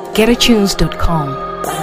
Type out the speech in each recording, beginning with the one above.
www.getatunes.com.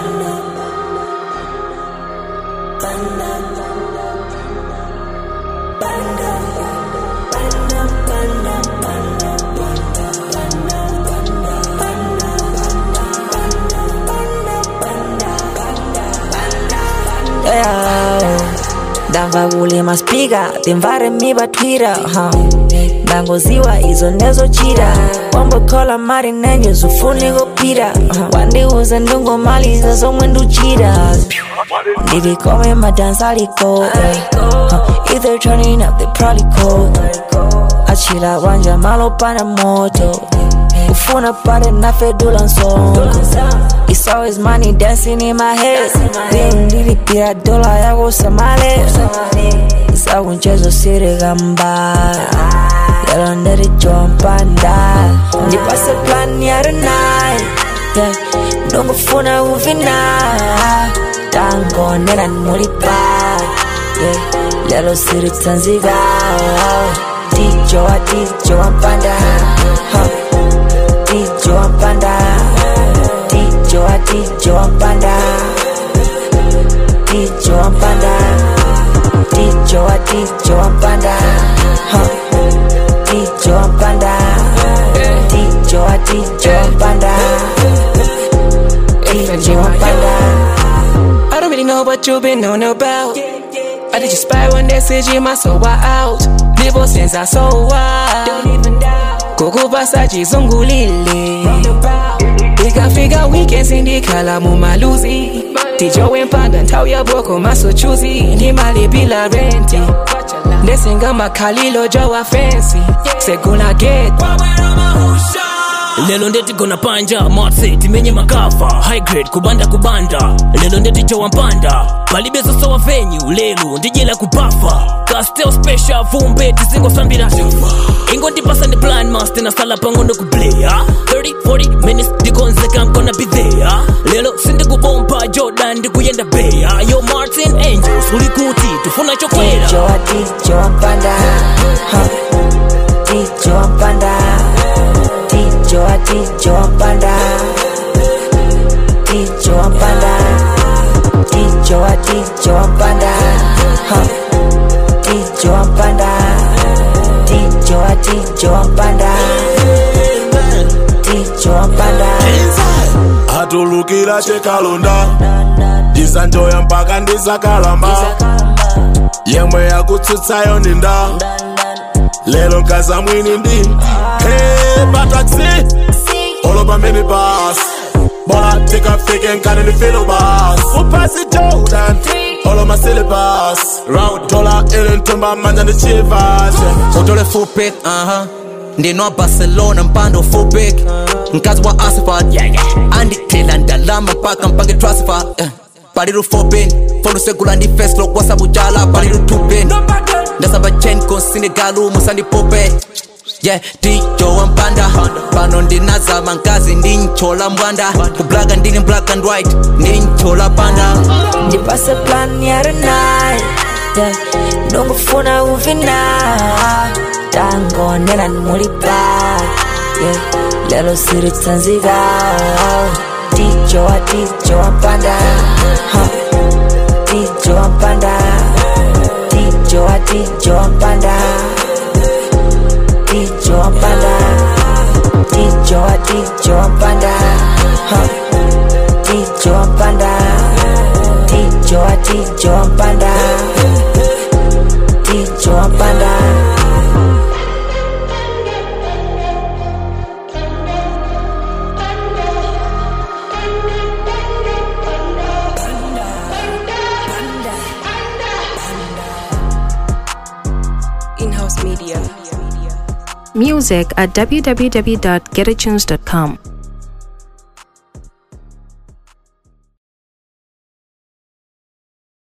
Yeah. ndamva kulima spika timvare mibatwira huh. ndangoziwa izo nezochira wambokhola mari nenje zufuni kupira huh. wandiuze ndingomaliza zomwe nduchira ndibikome madansaliko huh. if they're turning up they probably cold achila wanja malopana moto ufuna pale nafedula nsongo It's always money dancing in my head Then ndilipira dola yako samale sakunchezo sirigamba lelo ndirijompanda ndipase plan ya tonight yeah. ndongofuna uvina tangonera mulipa yeah. lelo siritsanzika dijo wa dijo wampanda huh. dijo wampanda dijo wa dijo wampanda dijo wampanda dijo wa dijo wampanda huh. dijo wampanda dijo wa dijo wampanda dijo wampanda I don't really know what you've been on about. I did you spy one message in my soul out. Live since I saw out. Kukupa chizungulile ikafika weekends ndikhala mumaluzi tijo wempanda nthawi yaboko masochuzi ndimali bila renti ndesingamakhalilo jowa fensi segula get lelo ndetigona panja motse timenye makafa high grade kubanda kubanda lelo ndetichowa mpanda palibezosowa venyu lelo ndijela kubafa castel special vumbe tizingosambira ingo ndipasa ndi plan master nasala pang'ono kuplaya 30 40 minutes ndikonzeka I'm gonna be there lelo sindikubompa jordan ndikuyenda beya yo martin angels ulikuti tufuna chokwera dijo wa dijo wampanda huh. dijo wampanda dijo wa dijo wampanda dijo wampanda dijo wa dijo wampanda huh. dijo wampanda dijo wa dijo wampanda dijo wampanda atulukira chekalonda ndisanjoya mpaka ndisakalamba yemwe yakutsutsayo ninda lero nkaza mwini ndi hey, pataxi olo pamene bas bola tikafike nkani ndifilo bas upasi jordan olo masilibas round dola ili ntumba manja ndi chivas utole full pick uh-huh ndinwa barcelona mpando full pick mkazi wa asfalt andithela ndalama mpaka mpange transfer eh. palilu foben folusegula ndi feslo kwasabucala palilu tuben ndasamba chenko sinegalu musandipope yeah dijo wampanda pano ndinazama nkazi ndinchola mbwanda kublaga ndini black and white ndinchola panda ndipase plan ya tonight yeah. ndongofuna uvina tangonera mulipa yeah. lelo siritsanzika dijo wa dijo wampanda huh. dijo wampanda dijo wa dijo wampanda dijo wampanda dijo wa dijo wampanda huh. dijo wampanda dijo wa dijo wampanda dijo wampanda Music at www.getatunes.com.